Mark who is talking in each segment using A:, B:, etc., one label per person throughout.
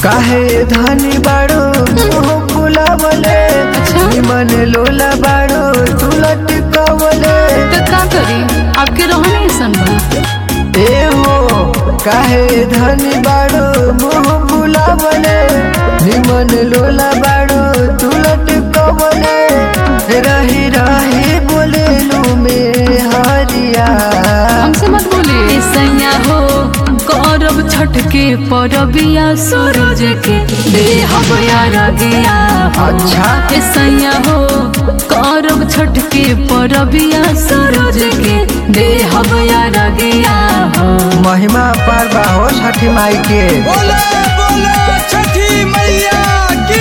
A: काहे धनी बाड़ो मुंह फुलावले निमन लोला बाड़ो तू लटकावले
B: तो का करी आपके रहने ऐसन बा
A: ए हो काहे धनी बाड़ो मुंह फुलावले निमन लोला बाड़ो तू लटकावले रही रही बोले लू में हरिया
B: हमसे मत बोली सैया हो करब छठ के परबिया सूरज के देहब यार गया
A: अच्छा।
B: ए सैया हो करब छठ के परबिया सूरज के देहब यार गया हो
A: महिमा पर बाहो छठी माई के
C: बोले बोले छठी मैया की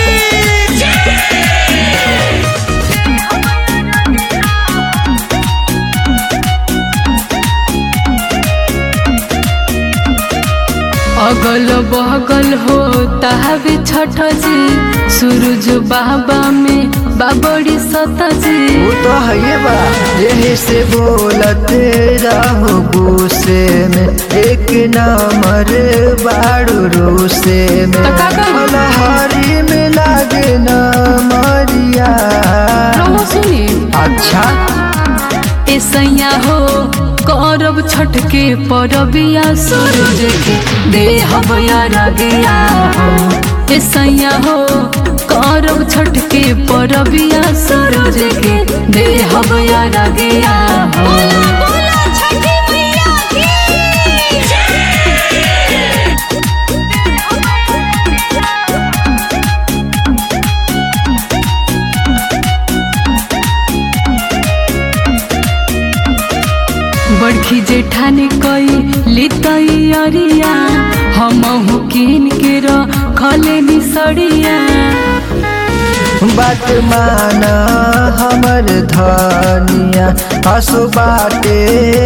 B: अगल बगल हो ताहबे छठ जी सूरज बाबा में बाबड़ी सत जी
A: वो तो है बा यही से बोलते रहो गुस्से में एक नंबर बाड़ू रूसे में
B: तो का करूं?
A: फलहारी में लागे न मरिया
B: रहो सुनी
A: अच्छा
B: ए सैया हो करब छठ के परबिया सूरज के देहब यार गया हो ए सैया हो करब छठ के परबिया सूरज के देहब यार गया हो बड़खी जेठानी कई लितई अरिया हम किन के रखले निसड़िया
A: बात माना हमर धनिया हसु बाटे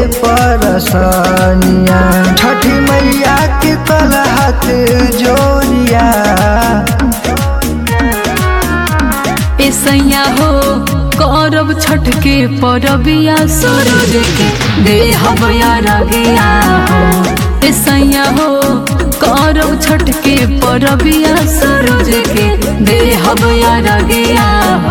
A: परसनिया छठी मैया के कल हाथ जोड़िया
B: ए सैया हो करब छठ के परबिया सूरज के देहब यार गया हो ए सैया हो करब छठ के परबिया सूरज के देहब यार गया हो